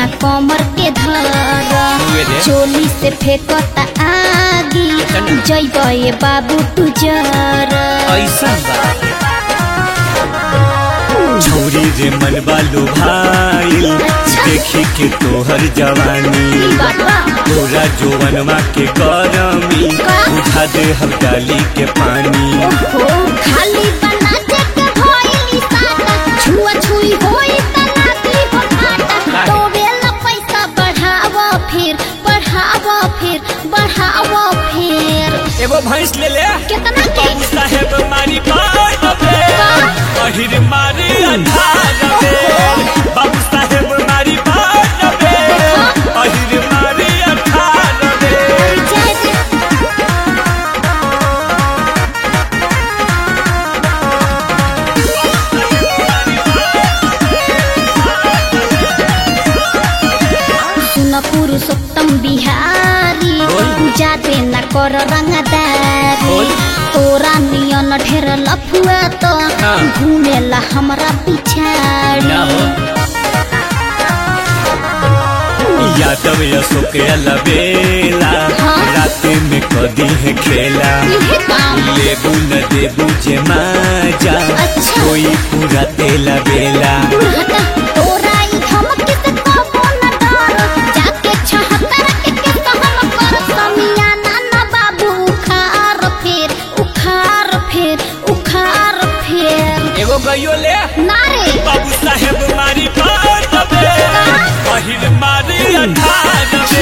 ना कमर के धर हुए रे। चोली से फेंकता आगी चल। जैब ये बाबू तू जर ऐसा बा छौरी रे मन बालू भाईल देखी के तोहर जवानी बाबा तोरा जोवनमा के गरमी उठा दे हम डाली के पानी ओहो खाली बना जे के भइली साटा छुआ छुई होई त नाती हो फाटा तो बेला पैसा बढ़ावा फिर बढ़ावा फिर बढ़ावा फिर एगो भैंस ले ले कितना के बाबू साहेब मारी बात बे अहिर मारी अंधार बे बाबू साहेब मारी बात बे अहिर मारी अंधार बे जय जय सुन पुरुषोत्तम बिहारी बोल। जाते न कर रंगदारी बोल। तोरा नियन ढेर लफुआ तो हाँ। घूमेला हमरा पिछाड़ी ना हो यादव अशोक अलबेला हाँ। रात में कदी है खेला इहे काम लेबू न देबू जे माजा अच्छा। कोई पूरा तेला बेला हटा तोरा ई धमकी से कबो न डर जाके छहत्तर के के कहम कर समियाना न बाबू उखार फेर उखार फेर उखार फेर एगो गइयो ले नारे बाबू साहेब मारी बात बे पहिल मारी अंधार